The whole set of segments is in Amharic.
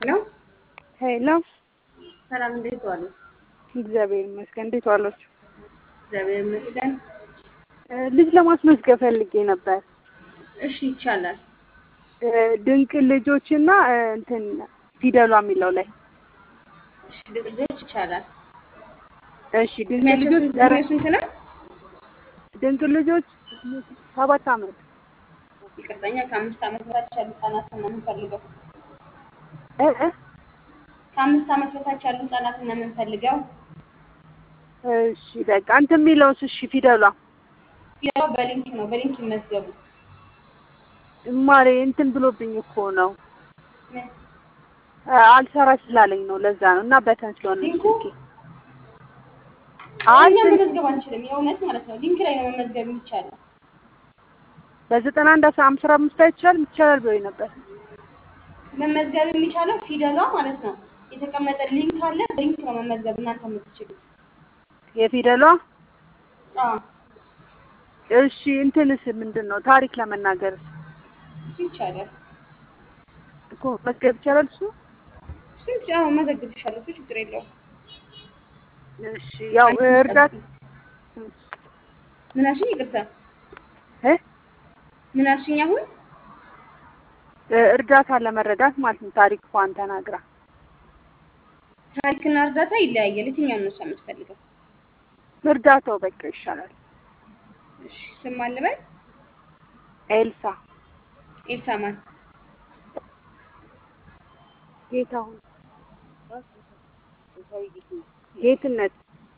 ነው። ሄሎ ሰላም፣ እንዴት ዋሉ? እግዚአብሔር ይመስገን። እንዴት ዋላችሁ? እግዚአብሔር ይመስገን። እ ልጅ ለማስመዝገብ ፈልጌ ነበር። እሺ፣ ይቻላል። እ ድንቅ ልጆችና እ እንትን ፊደሏ የሚለው ላይ እሺ፣ ልጆች ይቻላል። እሺ ድንቅ እድሜያቸው ልጆች ስንት እድሜው ስንት ነው? ድንቅ ልጆች ሰባት አመት ይቅርተኛ ከአምስት ዓመት በታች ያሉ ህጻናትን ነው የምንፈልገው። እ እ ከአምስት ዓመት በታች ያሉ ህጻናትን ነው የምንፈልገው። እሺ በቃ እንትን የሚለውስ እሺ ፊደሏ ያው በሊንክ ነው፣ በሊንክ ይመዝገቡ። ማሬ እንትን ብሎብኝ እኮ ነው ምን? እ አልሰራ ስላለኝ ነው ለዛ ነው እና በተን ስለሆነ ነው ሊንኩ? ስልኬ አይ እኛ ስልክ መመዝገብ አንችልም፣ የእውነት ማለት ነው። ሊንክ ላይ ነው መመዝገብ የሚቻለው። በዘጠና አንድ አስራ አምስት አምስት አይቻልም ይቻላል ብሎኝ ነበር መመዝገብ የሚቻለው ፊደሏ ማለት ነው። የተቀመጠ ሊንክ አለ፣ በሊንክ ነው መመዝገብ እናንተ የምትችሉት። የፊደሏ አዎ እሺ እንትንስ ምንድን ነው ታሪክ ለመናገር እሱ ይቻላል። እኮ መዝገብ ይቻላል እሱ እሱ አዎ መዘግብሻለሁ፣ እሱ ችግር የለውም። እሺ ያው እርዳት ምን አልሽኝ? ይቅርታ እ ምን አልሽኝ? አሁን እርዳታ ለመረዳት ማለት ነው ታሪክ እንኳን ተናግራ ታሪክና እርዳታ ይለያያል። የትኛውን ነው እሷ የምትፈልገው? እርዳታው በቃ ይሻላል እሺ ስም ማን ልበል? ኤልሳ ኤልሳ ማን? ጌታሁን ጌትነት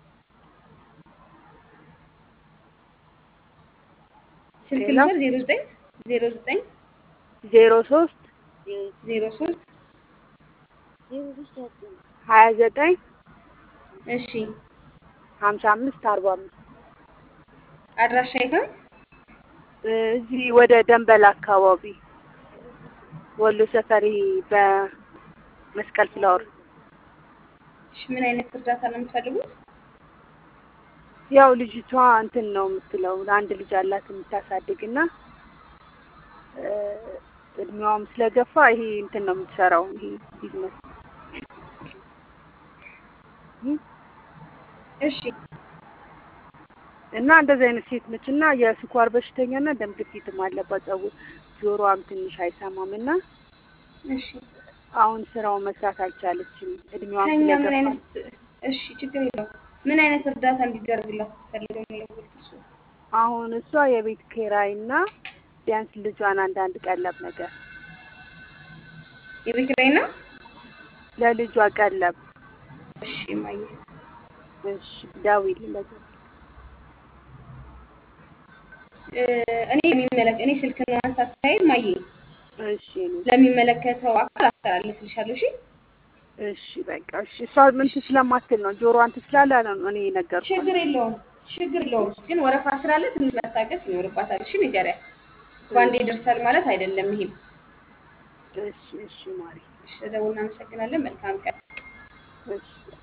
ስልክ ሌላ? ልበል? ዜሮ ዘጠኝ ዜሮ ዘጠኝ ዜሮ ሶስት ዜሮ ሶስት ሀያ ዘጠኝ እሺ ሀምሳ አምስት አርባ አምስት አድራሻ የት ነው? እዚህ ወደ ደንበል አካባቢ ወሎ ሰፈሪ በመስቀል ፍላወር እሺ ምን አይነት እርዳታ ነው የምትፈልጉት? ያው ልጅቷ እንትን ነው የምትለው ለአንድ ልጅ አላት የምታሳድግ እና እ እድሜዋም ስለገፋ ይሄ እንትን ነው የምትሰራው ይሄ ቢዝነስ እሺ እና እንደዚህ አይነት ሴት ነች እና የስኳር በሽተኛ እና ደም ግፊትም አለባት። ጸጉር ጆሮዋም ትንሽ አይሰማም እና እሺ አሁን ስራውን መስራት አልቻለችም። እድሜዋም ከኛ ምን ስለገፋ አይነት እሺ ችግር የለውም። ምን አይነት እርዳታ እንዲደረግላት ትፈልገው ነው የደወልኩት? እሱ አሁን እሷ የቤት ኪራይ እና ቢያንስ ልጇን አንዳንድ ቀለብ ነገር የቤት ኪራይ ነው። ለልጇ ቀለብ እሺ ማየ እሺ ደውዪልኝ ለዛ እ እኔ የሚመለክ እኔ ስልክ ማንሳት ሳይል ማየ እሺ እኔ ለሚመለከተው አካል አስተላልፍልሻለሁ። እሺ እሺ በቃ እሺ እሷ ምን ስለማትል ነው ጆሮዋን ትስላለ ነው እኔ የነገርኳት። ችግር የለውም ችግር የለውም። ግን ወረፋ ስላለ ትንሽ መታገስ ይኖርባታል። እሺ ንገሪያት። በአንዴ ይደርሳል ማለት አይደለም። ይሄም እሺ እሺ ማሪ እሺ፣ ደውል እናመሰግናለን። መልካም ቀን። እሺ